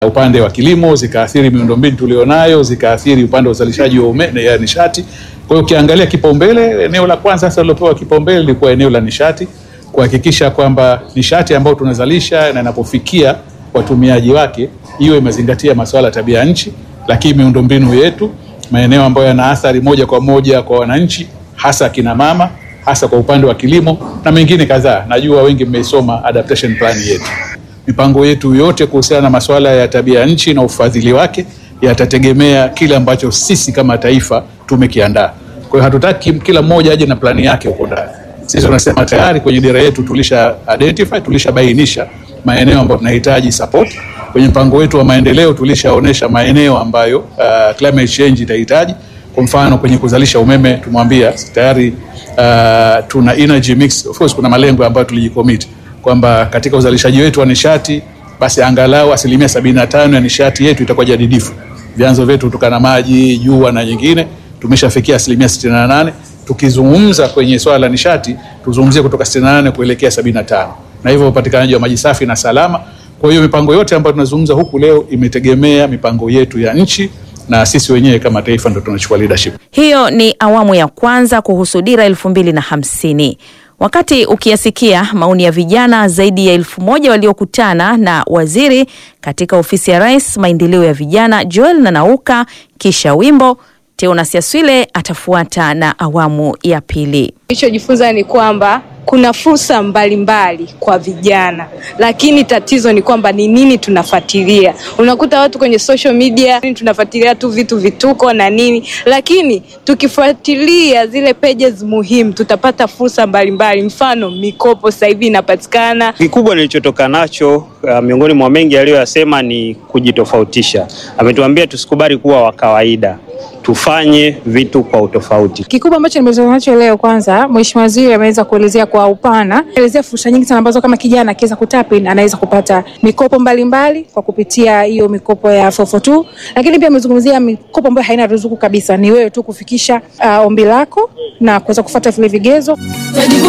upande wa kilimo, zikaathiri miundombinu tulionayo, zikaathiri upande wa uzalishaji wa umeme ya nishati. Kwa hiyo ukiangalia kipaumbele, eneo la kwanza sasa lilopewa kipaumbele lilikuwa eneo la nishati, kuhakikisha kwamba nishati ambayo tunazalisha na inapofikia watumiaji wake iwe imezingatia masuala ya tabia nchi, lakini miundombinu yetu, maeneo ambayo yana athari moja kwa moja kwa wananchi, hasa kina mama, hasa kwa upande wa kilimo na mengine kadhaa. Najua wengi mmeisoma adaptation plan yetu. Mipango yetu yote kuhusiana na masuala ya tabia nchi na ufadhili wake yatategemea kile ambacho sisi kama taifa tumekiandaa. Kwa hiyo hatutaki kila mmoja aje na plani yake huko ndani. Sisi tunasema tayari kwenye dira yetu tulisha identify, tulishabainisha maeneo ambayo tunahitaji support. Kwenye mpango wetu wa maendeleo tulishaonesha maeneo ambayo uh, climate change itahitaji. Kwa mfano kwenye kuzalisha umeme tumwambia tayari uh, tuna energy mix. Of course kuna malengo ambayo tulijicommit kwamba katika uzalishaji wetu wa nishati basi angalau asilimia sabini na tano ya nishati yetu itakuwa jadidifu. Vyanzo vyetu kutokana na maji, jua na nyingine tumeshafikia asilimia sitini na nane. Tukizungumza kwenye swala la nishati tuzungumzie kutoka sitini na nane kuelekea sabini na tano na hivyo upatikanaji wa maji safi na salama. Kwa hiyo mipango yote ambayo tunazungumza huku leo imetegemea mipango yetu ya nchi na sisi wenyewe kama taifa ndo tunachukua leadership. Hiyo ni awamu ya kwanza kuhusu dira elfu mbili na hamsini. Wakati ukiyasikia maoni ya vijana zaidi ya elfu moja waliokutana na waziri katika ofisi ya Rais maendeleo ya vijana Joel Nanauka, kisha wimbo Teonas Yaswile atafuata na awamu ya pili. Nilichojifunza ni kwamba kuna fursa mbalimbali kwa vijana, lakini tatizo ni kwamba ni nini tunafuatilia. Unakuta watu kwenye social media tunafuatilia tu vitu vituko na nini, lakini tukifuatilia zile pages muhimu tutapata fursa mbalimbali. Mfano, mikopo sasa hivi inapatikana. Kikubwa nilichotoka nacho uh, miongoni mwa mengi aliyoyasema ni kujitofautisha. Ametuambia tusikubali kuwa wa kawaida, tufanye vitu kwa utofauti. Kikubwa ambacho nimetoka nacho leo, kwanza Mheshimiwa Waziri ameweza kuelezea kwa upana, elezea fursa nyingi sana ambazo kama kijana akiweza kutap in anaweza kupata mikopo mbalimbali mbali, kwa kupitia hiyo mikopo ya 442 lakini pia amezungumzia mikopo ambayo haina ruzuku kabisa, ni wewe tu kufikisha uh, ombi lako na kuweza kufuata vile vigezo.